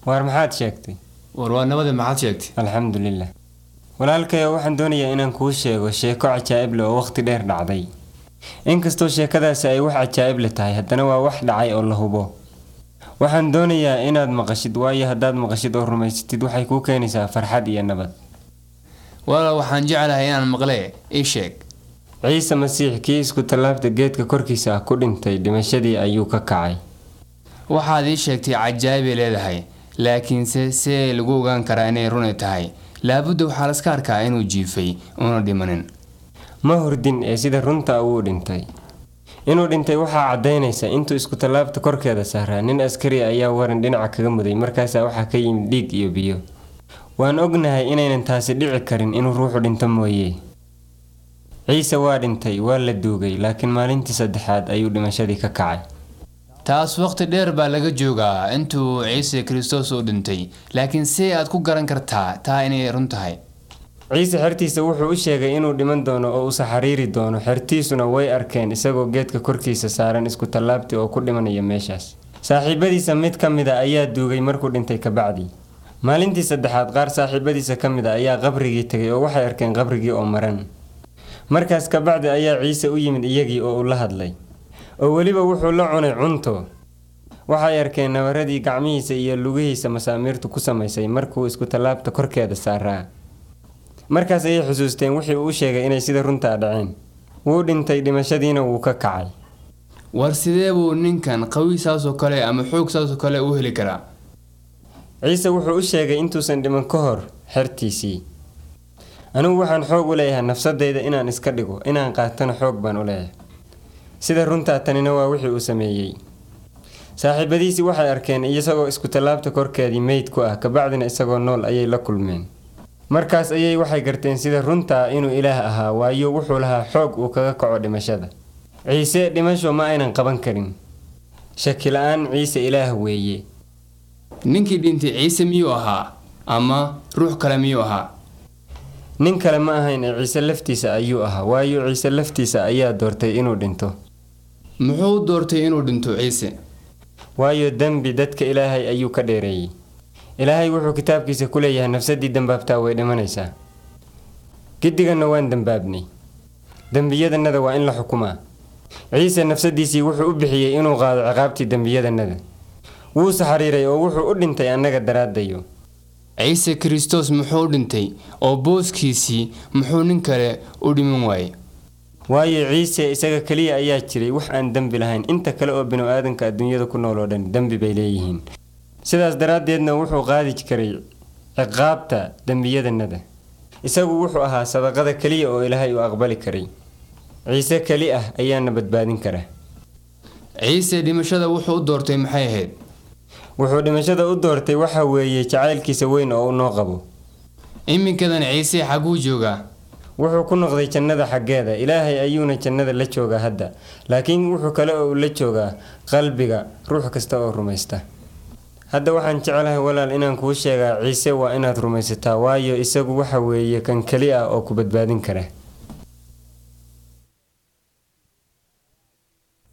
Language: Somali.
waar maxaad sheegtay war waa nabada maxaad sheegtay alxamdulilah walaalkayo waxaan doonayaa inaan kuu sheego sheeko cajaa'ib leh oo waqti dheer dhacday inkastoo sheekadaasi ay wax cajaa'ib le tahay haddana waa wax dhacay oo la hubo waxaan doonayaa inaad maqashid waayo haddaad maqashid oo rumaysatid waxay kuu keenaysaa farxad iyo nabad walaal waxaan jeclahay inaan maqlee ii sheeg ciise masiix kii isku tallaabta geedka korkiisa ah ku dhintay dhimashadii ayuu ka kacay waxaad ii sheegtay cajaa'ibay leedahay laakiinse see lagu ogaan karaa inay runay tahay laabudda waxaa laska arkaa inuu jiifay una dhimanin ma hurdin ee sida runta wuu dhintay inuu dhintay waxaa caddaynaysa intuu isku tallaabta korkeeda saaraa nin askari ayaa waran dhinaca kaga muday markaasaa waxaa ka yimid dhiig iyo biyo waan ognahay inaynan taasi dhici karin inuu ruuxu dhinto mooye ciise waa dhintay waa la duugay laakiin maalintii saddexaad ayuu dhimashadii ka kacay taas waqti dheer baa laga joogaa intuu ciise kristos u dhintay laakiin see aad ku garan kartaa taa inay run tahay ciise xertiisa wuxuu u sheegay inuu dhiman doono oo usa xariiri doono xertiisuna way arkeen isagoo geedka korkiisa saaran isku tallaabti oo ku dhimanaya meeshaas saaxiibadiisa mid ka mid a ayaa duugay markuu dhintay kabacdi maalintii saddexaad qaar saaxiibadiisa ka mid a ayaa qabrigii tegay oo waxay arkeen qabrigii oo maran markaas kabacdi ayaa ciise u yimid iyagii oo uu la hadlay oo weliba wuxuu la cunay cunto waxay arkeen nabaradii gacmihiisa iyo lugihiisa masaamiirtu ku samaysay markuu isku tallaabta korkeeda saaraa markaas ayay xusuusteen wixii uu u sheegay inay sida runtaa dhaceen wuu dhintay dhimashadiina wuu ka kacay war sidee buu ninkan qawi saasoo kale ama xoog saasoo kale u heli karaa ciise wuxuu u sheegay intuusan dhiman ka hor xertiisii anigu waxaan xoog u leeyahay nafsadayda inaan iska dhigo inaan qaatana xoog baan u leeyahay sida runtaa tanina waa wixii uu sameeyey saaxiibadiisii waxay arkeen isagoo isku tallaabta korkeedii meyd ku ah kabacdina isagoo nool ayay la kulmeen markaas ayay waxay garteen sida runtaa inuu ilaah ahaa waayo wuxuu lahaa xoog uu kaga kaco dhimashada ciise dhimasho ma aynan qaban karin shaki la-aan ciise ilaah weeye ninkii dhintay ciise miyuu ahaa ama ruux kale miyuu ahaa nin kale ma ahayn ee ciise laftiisa ayuu ahaa waayo ciise laftiisa ayaa doortay inuu dhinto muxuu doortay inuu dhinto ciise waayo dembi dadka ilaahay ayuu ka dheereeyey ilaahay wuxuu kitaabkiisa ku leeyahay nafsadii dembaabtaa way dhimanaysaa giddiganna waan dembaabnay dembiyadannada waa in la xukumaa ciise nafsadiisii wuxuu u bixiyey inuu qaado ciqaabtii dembiyadannada wuuse xariiray oo wuxuu u dhintay annaga daraadayo ciise kristos muxuu u dhintay oo booskiisii muxuu nin kale u dhiman waayey waayo ciise isaga keliya ayaa jiray wax aan dembi lahayn inta kale oo binu aadanka adduunyada ku nool oo dhan dembi bay leeyihiin sidaas daraaddeedna wuxuu qaadi karay ciqaabta dembiyadannada isagu wuxuu ahaa sadaqada keliya oo ilaahay uu aqbali karay ciise keli ah ayaana badbaadin kara ciise dhimashada wuxuu u doortay maxay ahayd wuxuu dhimashada u doortay waxa weeye jacaylkiisa weyn oo u noo qabo iminkadan ciise xaguu joogaa wuxuu ku noqday jannada xaggeeda ilaahay ayuuna jannada la joogaa hadda laakiin wuxuu kale oo la joogaa qalbiga ruux kasta oo rumaysta hadda waxaan jeclahay walaal inaan kuu sheegaa ciise waa inaad rumaysataa waayo isagu waxa weeye kan keli ah oo ku badbaadin kara